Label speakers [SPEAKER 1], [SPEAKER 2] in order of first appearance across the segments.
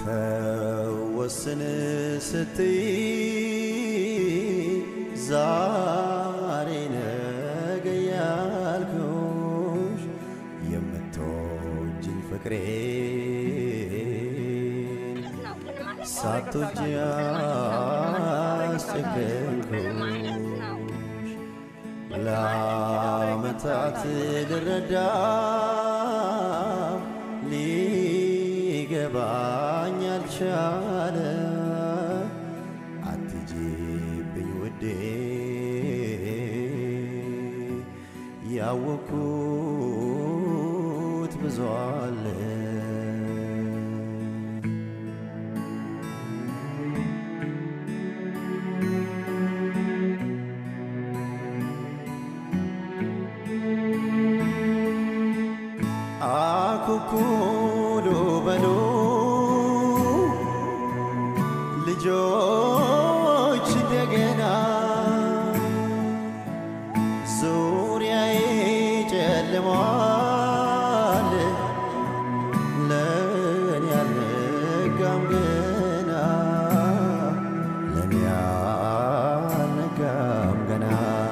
[SPEAKER 1] ተወስን ስትይ ዛሬ ነገ ያልኩሽ የምትወጂኝ ፍቅሬን ሳትወጂ አስጨከንኩሽ ለዓመታት ልረዳ ሊገባኝ አልቻለ አትጂብኝ ውዴ ያወኩት ብዙ አለ አኩኩሉ በሉ ልጆች እንደገና ዙሪያዬ ጨልሟል ለእኔ አልነጋም ገና ለእኔ አልነጋም ገና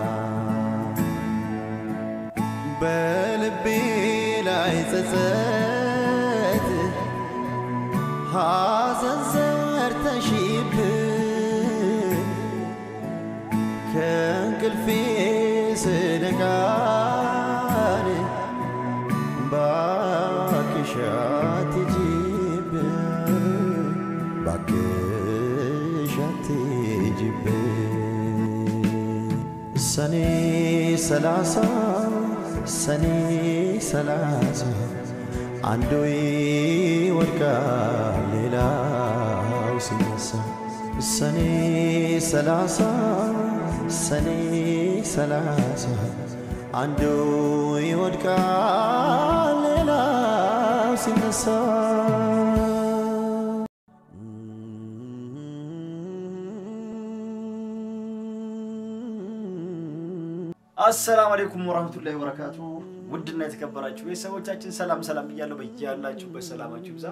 [SPEAKER 1] በልቤ ላይ ጸጸት ሐዘን ዘርተሽብን ከእንቅልፌ ስነቃን ባክሽ አትሂጂብን ባክሽ አትሂጂብን ሰኔ ሰላሳ ሰኔ ሰላሳ አንዱ ይወድቃል ሌላው ሲነሳ ሰኔ ሰላሳ ሰኔ ሰላሳ አንዱ ይወድቃል ሌላው ሲነሳ
[SPEAKER 2] አሰላሙ አለይኩም ወራህመቱላሂ ወበረካቱ። ውድና የተከበራችሁ ቤተሰቦቻችን ሰላም ሰላም ብያለሁ። በያላችሁበት ሰላማችሁ ይብዛ።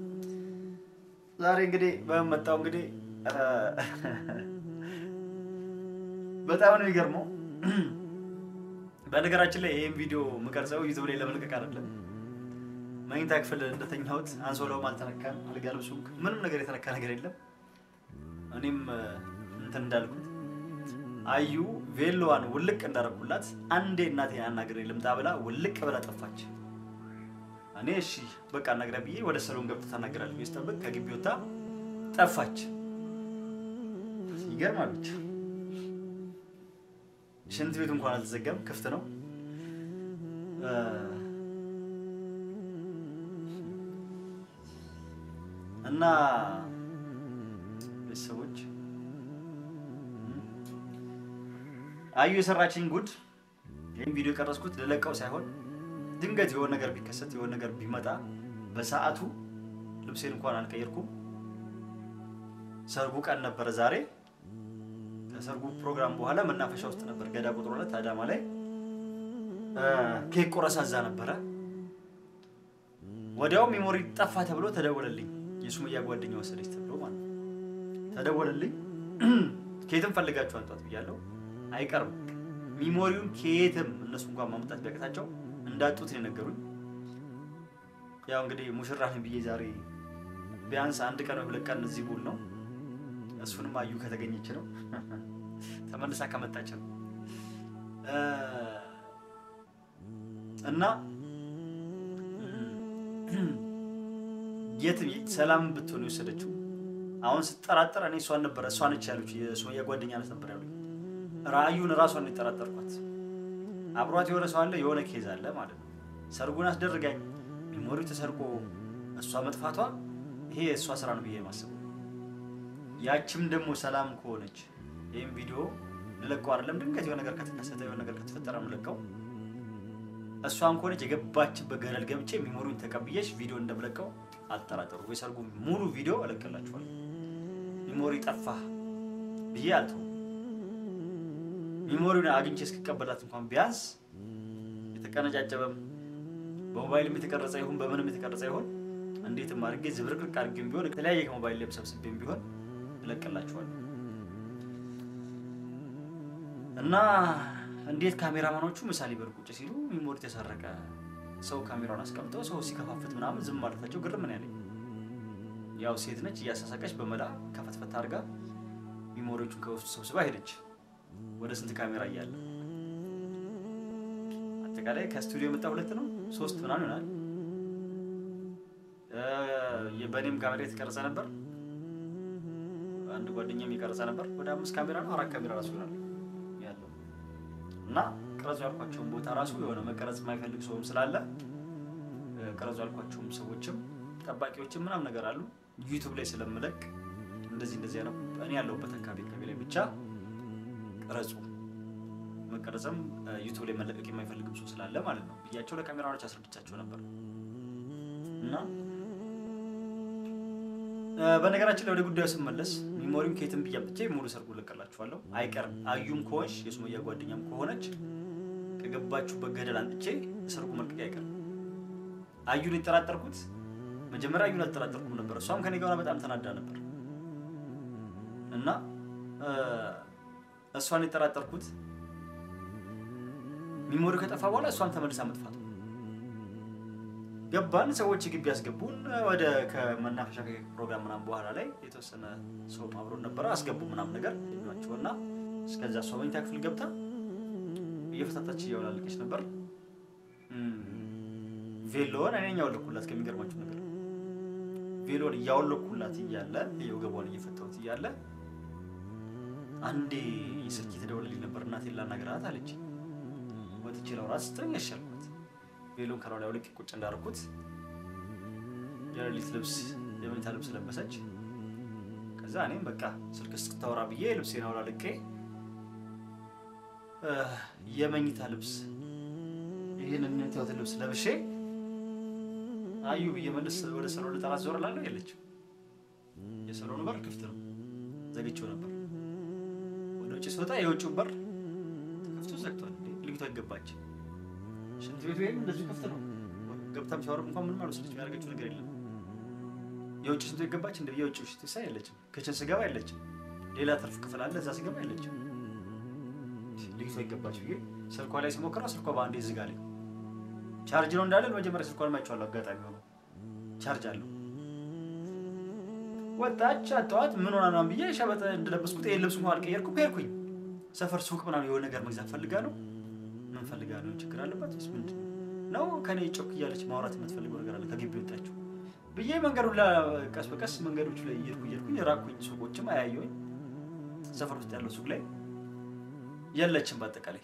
[SPEAKER 2] ዛሬ እንግዲህ በመጣው እንግዲህ በጣም ነው የሚገርመው። በነገራችን ላይ ይህን ቪዲዮ የምቀርጸው ዩቱብ ላይ ለመልቀቅ አይደለም። መኝታ ክፍል እንደተኛሁት አንሶላውም አልተነካም፣ አልጋ ልብሱም ምንም ነገር የተነካ ነገር የለም። እኔም እንትን እንዳልኩት አዩ ቬሎዋን ውልቅ እንዳረኩላት አንዴ እናቴን አናግሬ ልምጣ ብላ ውልቅ ብላ ጠፋች። እኔ እሺ በቃ አናግራ ብዬ ወደ ሰሎን ገብታ ታናግራለች ብዬ ስጠብቅ ከግቢ ወጣ ጠፋች። ይገርማለች። ሽንት ቤቱ እንኳን አልተዘጋም፣ ክፍት ነው። እና ቤተሰቦች አዩ የሰራችኝ ጉድ ይህም ቪዲዮ የቀረጽኩት ልለቀው ሳይሆን ድንገት የሆነ ነገር ቢከሰት የሆነ ነገር ቢመጣ በሰዓቱ ልብሴን እንኳን አልቀየርኩም። ሰርጉ ቀን ነበረ ዛሬ። ከሰርጉ ፕሮግራም በኋላ መናፈሻ ውስጥ ነበር፣ ገዳ ቁጥር ሁለት አዳማ ላይ ኬክ ቆረሳ እዛ ነበረ። ወዲያው ሜሞሪ ጠፋ ተብሎ ተደወለልኝ። የሱመያ ጓደኛ ወሰደች ተብሎ ማለት ነው። ተደወለልኝ። ከየትም ፈልጋችሁ አንጧት ብያለሁ። አይቀርም ሚሞሪውን ከየትም እነሱ እንኳን ማምጣት ቢያቅታቸው እንዳጡት ነው የነገሩኝ። ያው እንግዲህ ሙሽራ ነኝ ብዬ ዛሬ ቢያንስ አንድ ቀን ወይ ሁለት ቀን እዚህ ቡል ነው። እሱንም አዩ ከተገኘች ነው ተመልሳ ከመጣች ነው እና የትም ሰላም ብትሆን የወሰደችው አሁን ስጠራጠር እኔ እሷን ነበረ እሷ ነች ያሉች የሱመያ ጓደኛ ነት ነበር ያሉኝ። ራእዩን እራሷን የጠራጠርኳት አብሯት የሆነ ሰው አለ፣ የሆነ ኬዝ አለ ማለት ነው። ሰርጉን አስደርጋኝ ሜሞሪው ተሰርቆ እሷ መጥፋቷ ይሄ የእሷ ስራ ነው ብዬ የማስበው። ያችም ደግሞ ሰላም ከሆነች ይህም ቪዲዮ ልለቀው አይደለም፣ ድንገት የሆነ ነገር ከተከሰተ የሆነ ነገር ከተፈጠረ ነው ልለቀው። እሷም ከሆነች የገባችበት ገደል ገብቼ ሜሞሪውን ተቀብዬሽ ቪዲዮ እንደምለቀው አጠራጠሩ። የሰርጉ ሙሉ ቪዲዮ እለቅላችኋለሁ። ሜሞሪ ጠፋ ብዬ አልተውም። ሚሞሪውን አግኝቼ እስክቀበላት እንኳን ቢያንስ የተቀነጫጨበም በሞባይልም የተቀረጸ ይሁን በምንም የተቀረጸ ይሁን እንዴትም አድርጌ ዝብርቅርቅ አድርጌም ቢሆን የተለያየ ከሞባይል ላይ ሰብስቤም ቢሆን እለቅላችኋለሁ። እና እንዴት ካሜራማኖቹ ምሳሌ በል ቁጭ ሲሉ ሚሞሪ ተሰረቀ ሰው ካሜራውን አስቀምጠው ሰው ሲከፋፍት ምናምን ዝም ማለታቸው ግርም ነው ያለኝ። ያው ሴት ነች እያሳሳቀች በመላ ከፈትፈት አድርጋ ሚሞሪዎቹን ከውስጡ ሰብስባ ሄደች። ወደ ስንት ካሜራ እያለ አጠቃላይ ከስቱዲዮ የመጣ ሁለት ነው ሶስት ምናምን ይሆናል። በእኔም ካሜራ የተቀረጸ ነበር። አንድ ጓደኛም የቀረጸ ነበር። ወደ አምስት ካሜራ ነው አራት ካሜራ ራሱ ይሆናል ያለው እና ቅረጹ ያልኳቸውን ቦታ ራሱ የሆነ መቀረጽ የማይፈልግ ሰውም ስላለ ቅረጹ ያልኳቸውም ሰዎችም ጠባቂዎችም ምናምን ነገር አሉ። ዩቱብ ላይ ስለምለቅ እንደዚህ እንደዚህ ነው እኔ ያለሁበት አካባቢ አካባቢ ላይ ብቻ ቅረጹ መቀረጽም ዩቱብ ላይ መለቀቅ የማይፈልግም ሰው ስላለ ማለት ነው ብያቸው ለካሜራዎች አስረድቻቸው ነበር እና በነገራችን ላይ ወደ ጉዳዩ ስመለስ ሚሞሪም ከየትም ብዬ አምጥቼ ሙሉ ሰርጉ ልቀላችኋለሁ። አይቀርም አዩም ከሆንሽ የሱመያ ጓደኛም ከሆነች ከገባችሁበት ገደል አንጥቼ ሰርጉ መልቀቅ አይቀርም። አዩን የጠራጠርኩት መጀመሪያ አዩን አልጠራጠርኩም ነበር። እሷም ከኔ ጋር በጣም ተናዳ ነበር እና እሷን የጠራጠርኩት ሚሞሪ ከጠፋ በኋላ እሷም ተመልሳ መጥፋቱ ገባን። ሰዎች ግቢ ያስገቡን። ወደ ከመናፈሻ ፕሮግራም ምናምን በኋላ ላይ የተወሰነ ሰው አብሮን ነበረ አስገቡ ምናምን ነገር ናቸው እና እስከዛ እሷ መኝታ ክፍል ገብታ እየፈታታች እያወላለቀች ነበር። ቬሎን እኔ ያወለኩላት ከሚገርማችሁ ነገር ቬሎን እያወለኩላት እያለ የወገቧን እየፈታሁት እያለ አንዴ ስልክ የተደወለልኝ ነበር። እናቴን ላናግራት አለች። ወጥቼ ላውራት ስትለኝ ያሻልኳት ቬሎን ከላው ላይ አውልቄ ቁጭ እንዳደረኩት የሌሊት ልብስ የመኝታ ልብስ ለበሰች። ከዛ እኔም በቃ ስልክ ስታወራ ብዬ ልብሴን አውላልቄ የመኝታ ልብስ ይህን የምትወት ልብስ ለብሼ አዩ ብዬ መልስ ወደ ሰሎን ልጠራት ዞር እላለሁ። የለችም። የሰሎኑ በር ክፍት ነው፣ ዘግቼው ነበር። ወደ ውጭ ስወጣ የውጭው በር ተከፍቶ ዘግቷል። ልጅቷ ይገባች ሽንት ቤቱ ወይም እንደዚሁ ክፍት ነው። ገብታም ሻወርም እንኳን ምንም አልወሰደችም። ያደረገችው ነገር የለም። የውጭ ሽንት ቤት ገባች። እንደ የውጭ ሽንት ቤት ሳይ የለችም። ክችን ስገባ የለችም። ሌላ ትርፍ ክፍል አለ፣ እዛ ስገባ የለችም። ልጅቷ ይገባች ብዬ ስልኳ ላይ ሲሞክረው ስልኳ በአንዴ ዝጋለኝ። ቻርጅ ነው እንዳለን መጀመሪያ ስልኳን ማይቼዋለሁ። አጋጣሚ ሆኖ ቻርጅ አለው። ወጣች አጠዋት ምን ሆና ነው ብዬ ሸበጥ እንደለበስኩት ይሄን ልብስ እንኳን አልቀየርኩም። ሄድኩኝ ሰፈር ሱቅ ምናምን የሆነ ነገር መግዛት ፈልጋ ነው ምን ፈልጋ ነው? ችግር አለባት ወይስ ምንድን ነው? ከኔ ጮክ እያለች ማውራት የምትፈልገው ነገር አለ ከግቢ ወጣችሁ ብዬ መንገዱ ቀስ በቀስ መንገዶች ላይ እየሄድኩ እየሄድኩኝ ራኩኝ። ሱቆችም አያየሁኝ። ሰፈር ውስጥ ያለው ሱቅ ላይ የለችም። በአጠቃላይ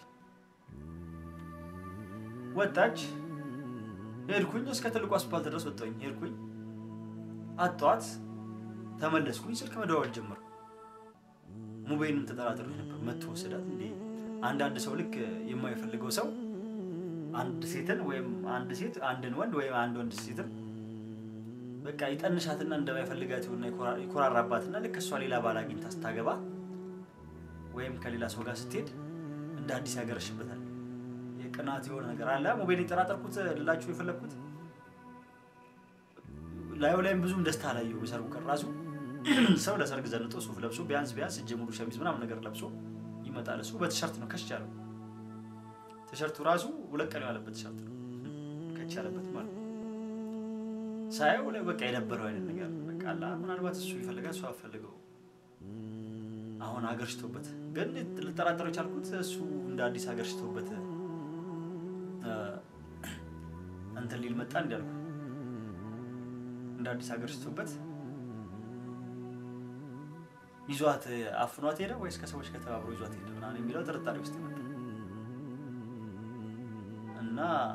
[SPEAKER 2] ወጣች። ሄድኩኝ እስከ ትልቁ አስፓልት ድረስ ወጣሁኝ። ሄድኩኝ አጧት ተመለስኩኝ። ስልክ መደዋወል ጀመርኩ። ሙቤንም ተጠራጥሬ ነበር። መቶ ወሰዳት እንዴ? አንዳንድ ሰው ልክ የማይፈልገው ሰው አንድ ሴትን ወይም አንድ ሴት አንድን ወንድ ወይም አንድ ወንድ ሴትን በቃ ይጠንሻትና እንደማይፈልጋት የሆነ ይኮራራባትና ልክ እሷ ሌላ ባል አግኝታ ስታገባ ወይም ከሌላ ሰው ጋር ስትሄድ እንደ አዲስ ያገረሽበታል። የቅናት የሆነ ነገር አለ። ሞባይል የጠራጠርኩት ልላችሁ የፈለግኩት ላዩ ላይም ብዙም ደስታ አላየሁ። የሰርጉ ቀን ራሱ ሰው ለሰርግ ዘንጦ ሱፍ ለብሶ ቢያንስ ቢያንስ እጀ ሙሉ ሸሚዝ ምናምን ነገር ለብሶ ይመጣል። እሱ በቲሸርት ነው ከች ያለው። ቲሸርቱ ራሱ ሁለት ቀን ያለበት ቲሸርት ነው ከች ያለበት ማለት ነው። ሳየው ላይ በቃ የነበረው አይነት ነገር በቃ አላ ምናልባት እሱ ይፈልጋል እሱ አፈልገው አሁን ሀገር ሽቶበት ግን ልጠራጠረው የቻልኩት እሱ እንደ አዲስ ሀገር ሽቶበት እንትን ሊል መጣ እንዲያልኩ እንደ አዲስ ሀገር ሽቶበት ይዟት አፍኗት ሄደ ወይስ ከሰዎች ከተባብሮ ይዟት ሄደ ምናምን የሚለው ጥርጣሬ ውስጥ ይመጣ እና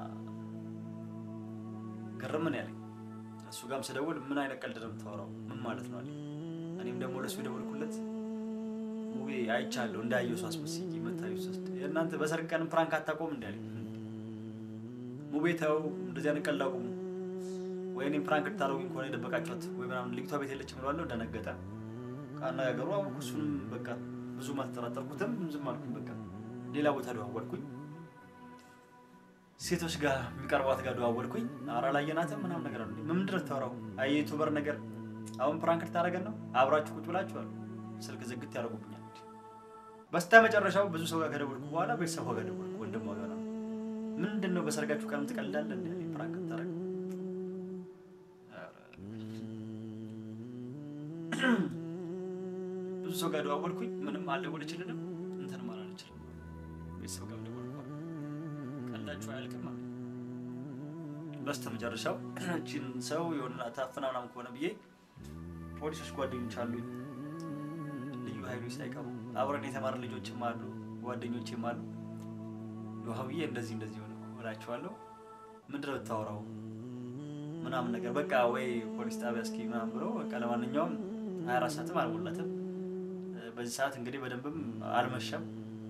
[SPEAKER 2] ግርምን ያለኝ እሱ ጋርም ስደውል ምን አይነት ቀልድ ነው የምታወራው? ምን ማለት ነው አለኝ። እኔም ደግሞ ለእሱ የደወልኩለት ሙቤ አይቻለሁ እንዳየው ሰው አስመስዬ መታዩ ሶስት የእናንተ በሰርግ ቀንም ፕራንክ አታቆም እንዲ አለኝ። ሙቤ ተው እንደዚህ አይነት ቀልድ አቁሙ፣ ወይ እኔም ፕራንክ ልታደርጉኝ ከሆነ የደበቃችኋት ወይ ምናምን ልጅቷ ቤት የለችም እለዋለሁ። ደነገጠ። ከአነጋገሩ አወኩ። እሱንም በቃ ብዙም አልተጠራጠርኩትም፣ ዝም አልኩኝ። በቃ ሌላ ቦታ ደዋወልኩኝ። ሴቶች ጋር የሚቀርቧት ጋር ደዋወልኩኝ። ኧረ አላየናትም ምናምን ነገር አሉ። ምንድን ነው የምታወራው? አይ ዩቱበር ነገር አሁን ፕራንክ ልታደርገን ነው? አብራችሁ ቁጭ ብላችኋል። ስልክ ዝግት ያደርጉብኛል። በስተ መጨረሻው ብዙ ሰው ጋር ከደወልኩ በኋላ ቤተሰቧ ጋር ደወልኩ። ወንድሟ ጋር ነው። ምንድን ነው በሰርጋችሁ ቀንም ትቀልዳለህ እንደ ፕራንክ ልታደርግ ብዙ ሰው ጋር ደዋወልኩኝ። ምንም አልደወለችልንም፣ እንትንም አላለችልም። ቤተሰብ ጋር ደወልኩ። ቀልዳችሁ አያልቅም አለ። በስተ መጨረሻው እችን ሰው የሆነ ታፍና ምናምን ከሆነ ብዬ ፖሊሶች ጓደኞች አሉኝ፣ ልዩ ኃይሎች ሳይቀሩ አብረን የተማረ ልጆችም አሉ፣ ጓደኞችም አሉ። ውሃብዬ እንደዚህ እንደዚህ ሆነ እላቸዋለሁ። ምንድን ነው የምታወራው ምናምን ነገር በቃ ወይ ፖሊስ ጣቢያ እስኪ ምናምን ብለው በቃ ለማንኛውም ሀያ አራት ሰዓትም አልሞላትም። በዚህ ሰዓት እንግዲህ በደንብም አልመሸም፣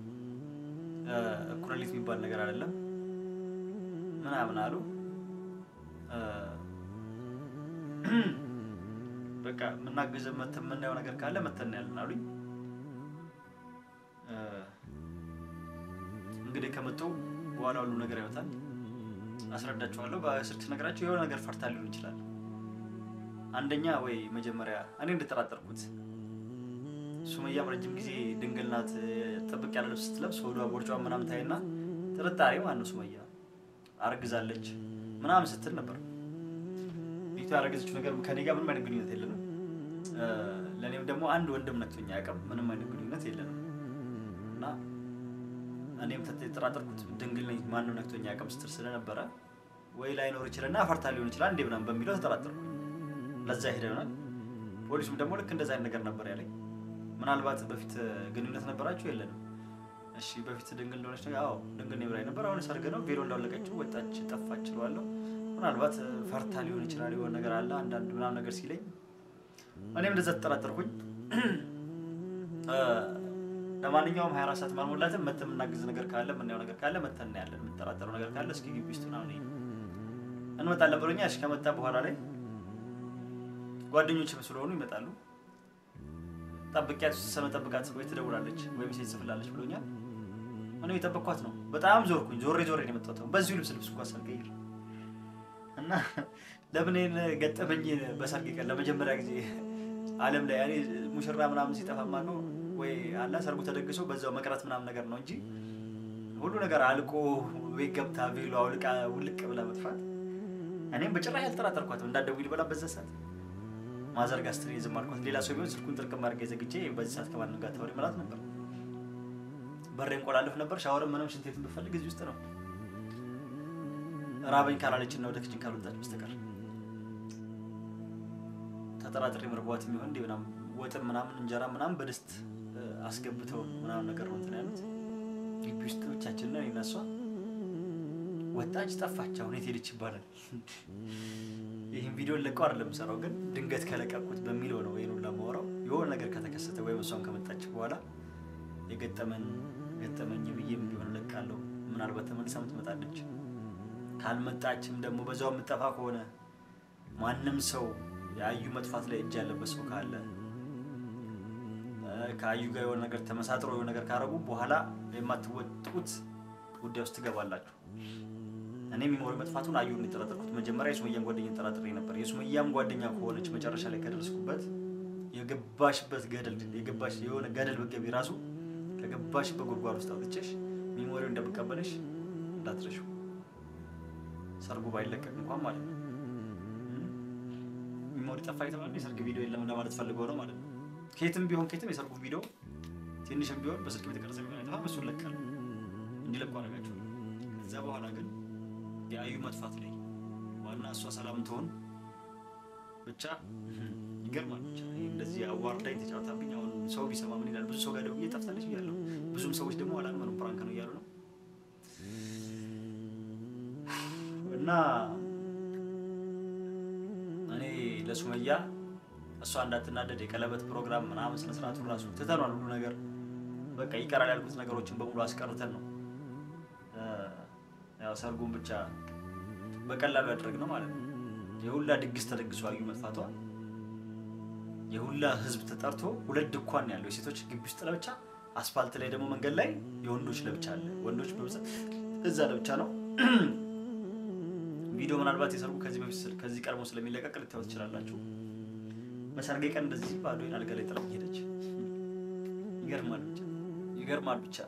[SPEAKER 2] እኩለ ሌሊት የሚባል ነገር አይደለም ምናምን አሉ። በቃ የምናገዘ መተን የምናየው ነገር ካለ መተን ያለን አሉኝ። እንግዲህ ከመጡ በኋላ ሁሉ ነገር ያወጣል፣ አስረዳቸዋለሁ። በስልክ ነገራቸው የሆነ ነገር ፈርታ ሊሆን ይችላል። አንደኛ ወይ መጀመሪያ እኔ እንደጠራጠርኩት ሱመያም ረጅም ጊዜ ድንግል ናት፣ ጥብቅ ያለ ልብስ ስትለብስ ወዷ ቦርጫ ምናምን ታይና ጥርጣሬ ማን ነው ሱመያ አርግዛለች ምናምን ስትል ነበር። ቤቱ ያረገዘችው ነገር ከኔ ጋር ምንም አይነት ግንኙነት የለንም። ለእኔም ደግሞ አንድ ወንድም ነክቶኝ አያውቅም። ምንም አይነት ግንኙነት የለንም እና እኔም የተጠራጠርኩት ድንግል ነኝ ማንም ነክቶኝ አያውቅም ስትል ስለነበረ ወይ ላይኖር ይችላልና አፈርታ ሊሆን ይችላል እንዴ ምናምን በሚለው ተጠራጠርኩ። ለዛ ሄደ ይሆናል። ፖሊሱም ደግሞ ልክ እንደዛ አይነት ነገር ነበር ያለኝ። ምናልባት በፊት ግንኙነት ነበራችሁ? የለንም። እሺ በፊት ድንግል እንደሆነች ነገር አዎ ድንግል ነኝ ብላኝ ነበር። አሁን ሰርግ ነው ቬሎ እንዳወለቀችው ወጣች፣ ጠፋች እለዋለሁ። ምናልባት ፈርታ ሊሆን ይችላል የሆነ ነገር አለ አንዳንድ ምናምን ነገር ሲለኝ እኔም እንደዛ ተጠራጠርኩኝ። ለማንኛውም ሀያ አራት ሰዓት ማልሞላትም መተን የምናግዝ ነገር ካለ የምናየው ነገር ካለ መተን እናያለን። የምንጠራጠረው ነገር ካለ እስኪ ግቢ ውስጥ ምናምን እንመጣለን ብሎኛል። እሺ ከመጣ በኋላ ላይ ጓደኞችም ስለሆኑ ይመጣሉ። ጠብቂያት ሰነ ጠብቃት ወይ ትደውላለች ወይም ሴት ጽፍላለች ብሎኛል። እኔ የጠበቅኳት ነው። በጣም ዞርኩኝ። ዞሬ ዞሬ ነው የመጣሁት። በዚሁ ልብስ ልብስ እንኳን ሳልቀይር እና ለምን ገጠመኝ በሰርግ ቀን ለመጀመሪያ ጊዜ ዓለም ላይ እኔ ሙሽራ ምናምን ሲጠፋ የማውቀው ወይ አላ ሰርጉ ተደግሶ በዛው መቅረት ምናምን ነገር ነው እንጂ ሁሉ ነገር አልቆ ቤት ገብታ ቬሎ አውልቃ ውልቅ ብላ መጥፋት እኔም በጭራሽ አልጠራጠርኳትም። እንዳትደውይ ልበላ በዛ ሰዓት ማዘርጋ ስትል ዝም አልኳት። ሌላ ሰው ቢሆን ስልኩን ጥርቅም አድርጌ ዘግቼ በዚህ ሰዓት ከማንም ጋር ታወሪ ማለት ነበር። በሬን ቆላለፍ ነበር። ሻወርም ምንም ሽንት ቤት ብፈልግ እዚህ ውስጥ ነው። ራበኝ ካላለችን ነው ወደ ክችን ካልወጣች በስተቀር ተጠራጥሬ መርቧት የሚሆን እንዲ ምናምን ወጥም ምናምን እንጀራ ምናምን በድስት አስገብተው ምናምን ነገር ነው እንትን ያሉት። ግቢ ውስጥ ብቻችን ነን እኔና እሷ። ወጣች፣ ጠፋች። አሁን የት ሄደች ይባላል። ይህን ቪዲዮ ለቀው አይደለም የምሰራው፣ ግን ድንገት ከለቀቁት በሚለው ነው ይሄን ሁላ የማወራው። የሆነ ነገር ከተከሰተ ወይም እሷም ከመጣች በኋላ የገጠመን ገጠመኝ ብዬም ቢሆን እለቃለሁ። ምናልባት ተመልሳ ትመጣለች። ካልመጣችም ደግሞ በዛው የምጠፋ ከሆነ ማንም ሰው የአዩ መጥፋት ላይ እጅ ያለበት ሰው ካለ ከአዩ ጋር የሆነ ነገር ተመሳጥሮ የሆነ ነገር ካረጉ በኋላ የማትወጡት ጉዳይ ውስጥ ትገባላችሁ። እኔ የሚሞሪ መጥፋቱን አዩን የጠረጠርኩት መጀመሪያ የሱመያን ጓደኛ ጠራጥሬ ነበር። የሱመያም ጓደኛ ከሆነች መጨረሻ ላይ ከደረስኩበት የገባሽበት ገደል የገባሽ የሆነ ገደል ብትገቢ ራሱ ከገባሽበት ጉድጓድ ውስጥ አውጥቼሽ ሚሞሪው እንደምቀበልሽ እንዳትረሺው ሰርጉ ባይለቀቅ እንኳን ማለት ነው። ሚሞሪ ጠፋ የተባለ የሰርግ ቪዲዮ የለም ለማለት ፈልገው ነው ማለት ነው። ከየትም ቢሆን ከየትም የሰርጉ ቪዲዮ ትንሽም ቢሆን በስልክ የተቀረጸ ቢሆን አይጠፋም። እሱን ለቃል እንዲለቁ አደረጋቸው። ከዛ በኋላ ግን የአዩ መጥፋት ላይ ዋና እሷ ሰላም ትሆን ብቻ ይገርማል። ብቻ እንደዚህ አዋርዳኝ ተጫውታብኝ አሁን ሰው ቢሰማ ምን ይላል? ብዙ ሰው ጋር ደውዬ ጠፍታለች ብያለሁ። ብዙም ሰዎች ደግሞ አላመኑም፣ ፕራንክ ነው እያሉ ነው እና እኔ ለሱመያ እሷ እንዳትናደድ የቀለበት ፕሮግራም ምናምን ስነስርዓቱ ራሱ ትተኗል። ሁሉ ነገር በቃ ይቀራል ያልኩት ነገሮችን በሙሉ አስቀርተን ነው ያው ሰርጉን ብቻ በቀላሉ ያደረግነው ማለት ነው። የሁላ ድግስ ተደግሶ አዩ መጥፋቷ የሁላ ህዝብ ተጠርቶ ሁለት ድኳን ያለው የሴቶች ግቢ ውስጥ ለብቻ፣ አስፋልት ላይ ደግሞ መንገድ ላይ የወንዶች ለብቻ አለ። ወንዶች በብዛት እዛ ለብቻ ነው ቪዲዮ ምናልባት የሰርጉ ከዚህ በፊት ስል- ከዚህ ቀድሞ ስለሚለቀቅ ልታዩት ትችላላችሁ። በሰርጌ ቀን እንደዚህ ባዶዬን አልጋ ላይ ጥላ ሄደች። ይገርማል ብቻ ይገርማል ብቻ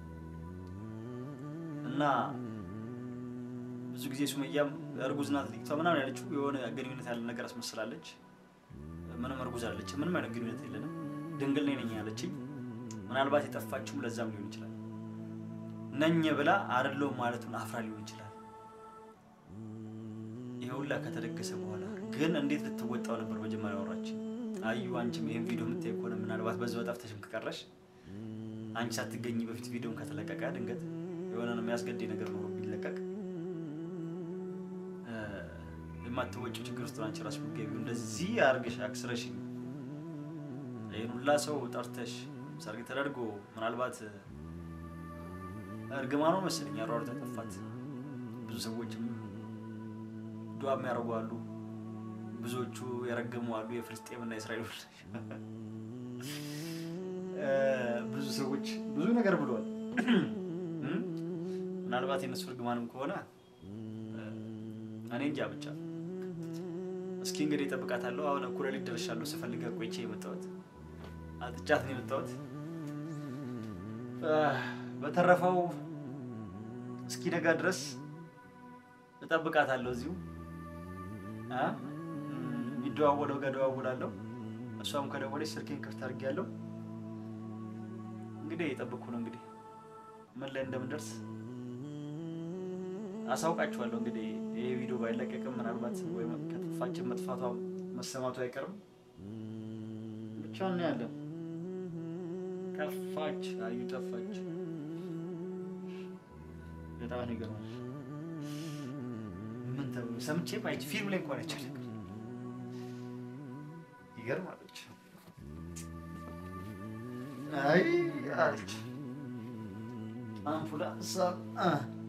[SPEAKER 2] እና ብዙ ጊዜ ሱመያም እርጉዝ ናት ልጅቷ ምናምን ያለችው የሆነ ግንኙነት ያለ ነገር አስመስላለች። ምንም እርጉዝ አለች፣ ምንም አይነት ግንኙነት የለንም፣ ድንግል ነኝ ነኝ ያለችኝ። ምናልባት የጠፋችውም ለዛም ሊሆን ይችላል። ነኝ ብላ አይደለሁም ማለቱን አፍራ ሊሆን ይችላል። ይሄ ሁላ ከተደገሰ በኋላ ግን እንዴት ልትወጣው ነበር መጀመሪያ ወራች አዩ። አንቺም ይሄን ቪዲዮ የምታይ ከሆነ ምናልባት በዛው ጠፍተሽም ከቀረሽ አንቺ ሳትገኝ በፊት ቪዲዮን ከተለቀቀ ድንገት የሆነ ነው የሚያስገድኝ ነገር ኖሮ ቢለቀቅ እ፣ የማትወጪው ችግር ውስጥ ነው አንቺ ራስሽ የምትገቢው። እንደዚህ አድርገሽ አክስረሽኝ ይህን ሁላ ሰው ጠርተሽ ሰርግ ተደርጎ ምናልባት እርግማኑ መሰለኝ አሯሯጥ ያጠፋት ብዙ ሰዎችም ዱዓ የሚያደርጉ አሉ። ብዙዎቹ የረገሙ አሉ። የፍልስጤምና የእስራኤል እ፣ ብዙ ሰዎች ብዙ ነገር ብለዋል። እም? ምናልባት የነሱ እርግማንም ከሆነ እ፣ እኔ እንጃ ብቻ እስኪ እንግዲህ እጠብቃታለሁ። አሁን እኩለ ሌሊት ደርሻለሁ። ስፈልጋ ቆይቼ የመጣሁት አጥቻት ነው የመጣሁት። እ፣ በተረፈው እስኪ ነጋ ድረስ እጠብቃታለሁ እዚሁ እ፣ የሚደዋወለው ጋር እደዋውላለሁ። እሷም ከደወለች ስልኬን ክፍት አድርጌያለሁ። እንግዲህ የጠብኩ ነው እንግዲህ ምን ላይ እንደምንደርስ አሳውቃችኋለሁ። እንግዲህ ይሄ ቪዲዮ ባይለቀቅም ምናልባት ወይ ከጠፋችን መጥፋቷ መሰማቱ አይቀርም። ብቻ እናያለን። ጠፋች፣ አዩ ጠፋች። በጣም ነው ይገርማል። ምን ተብሎ ሰምቼ ማየት ፊልም ላይ እንኳን አይቻል ይገርማለች። አይ አለች አምቡላንስ አ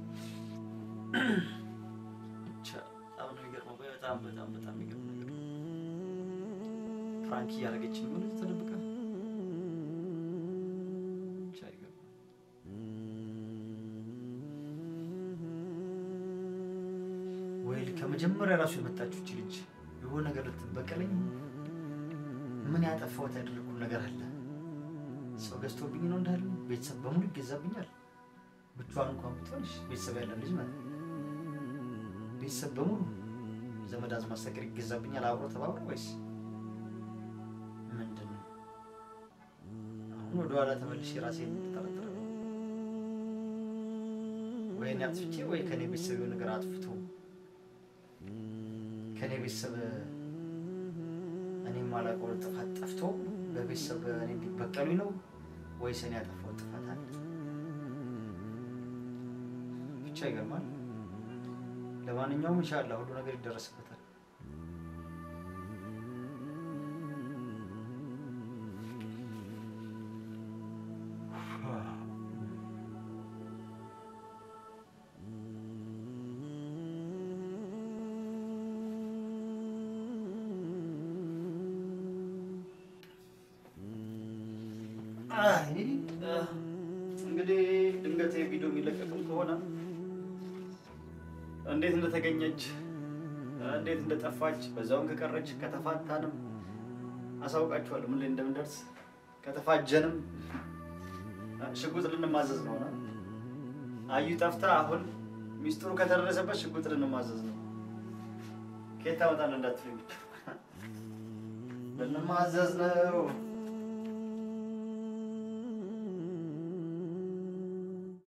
[SPEAKER 2] ብቻ በጣም ነው የሚገርመው። በጣም በጣም በጣም የሚገርም ነገር ነው። ፍራንክ እያደረገች ሆነ ተደብቃ ብቻ ይገርማል። ወይ ከመጀመሪያ ራሱ የመጣችው እቺ ልጅ የሆነ ነገር ልትበቀለኝ ምን ያጠፋሁት ያደረኩት ነገር አለ? ሰው ገዝቶብኝ ነው እንዳለ ቤተሰብ በሙሉ ይገዛብኛል። ብቻዋን እንኳን ብትሆንሽ ቤተሰብ ያለን ልጅ ማለት ነው። ቤተሰብ በሙሉ ዘመድ አዝማድ ሳይቀር ይገዛብኛል። አብሮ ተባብሮ ወይስ ምንድን ነው? አሁን ወደኋላ ተመልሼ ራሴን ጠረጥረ ወይ እኔ አጥፍቼ ወይ ከኔ ቤተሰብ የሆነ ነገር አጥፍቶ ከኔ ቤተሰብ እኔ የማላውቀው ጥፋት ጠፍቶ በቤተሰብ እኔ እንዲበቀሉኝ ነው ወይስ እኔ ያጠፋው ጥፋት አለ? ብቻ ይገርማል። ለማንኛውም ኢንሻላህ ሁሉ ነገር ይደረስበታል። እንግዲህ ድንገት ቪዲዮ የሚለቀቅም ከሆነ እንዴት እንደተገኘች እንዴት እንደጠፋች በዛውም ከቀረች ከተፋታንም አሳውቃችኋለሁ ምን ላይ እንደምንደርስ። ከተፋጀንም ሽጉጥ ልንማዘዝ ነው። አዩ ጠፍታ አሁን ሚስጥሩ ከተደረሰበት ሽጉጥ ልንማዘዝ ነው። ከየት ታመጣለህ እንዳትሉኝ ብቻ ልንማዘዝ ነው።